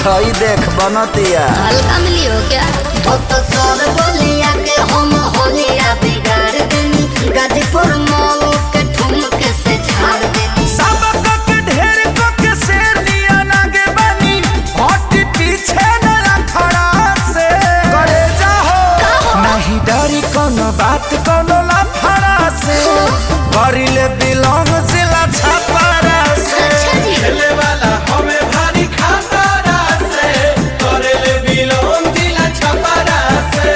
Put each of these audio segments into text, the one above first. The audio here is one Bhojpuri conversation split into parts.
हई देख बनतिया हल्का मिली हो क्या तो सर बोलिया के हम होलिया बिगाड़ देनी गाजीपुर मॉल के ठुमक से झाड़ देनी सबक के ढेर को के शेर लिया लागे बनी हट पीछे न खड़ा से करे जाहो नहीं डरी कोनो बात कोनो लफड़ा से करिले बिलोंग जिला छपरा से अच्छा जी खेले वाला हमें भारी खतरा से करेले बिलोन दिला छपरा से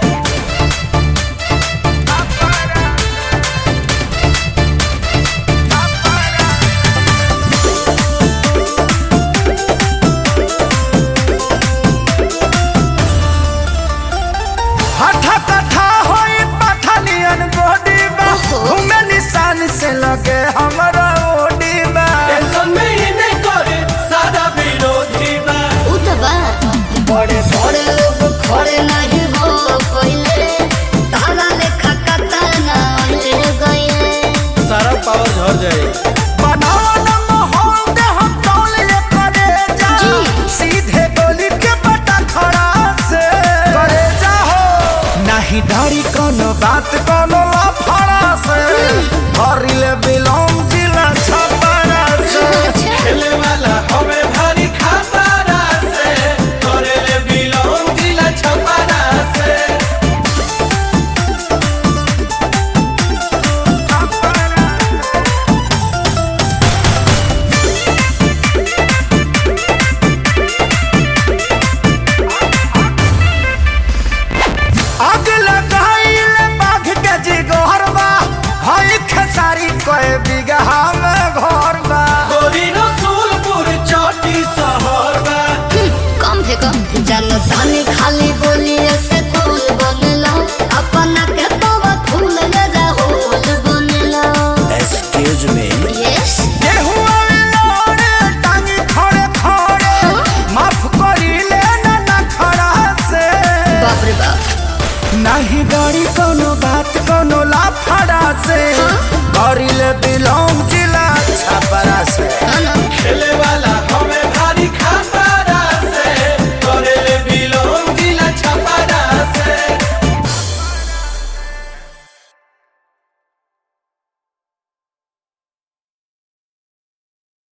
हठा कथा होई पठानियन बॉडी बा ओहो। घूमे निशान से लगे हमरा ओडी बा टेंशन में ही नहीं करे सादा विरोधी बा उ तो बा बड़े बड़े लोग खड़े नहीं हो पहले तारा लेखा कतना ले गए सारा पावर झड़ जाए बनाओ न माहौल दे हम टोल ले करे जा जी। सीधे गोली के पटा खड़ा से करे जा हो नहीं डरी कोनो बात कोनो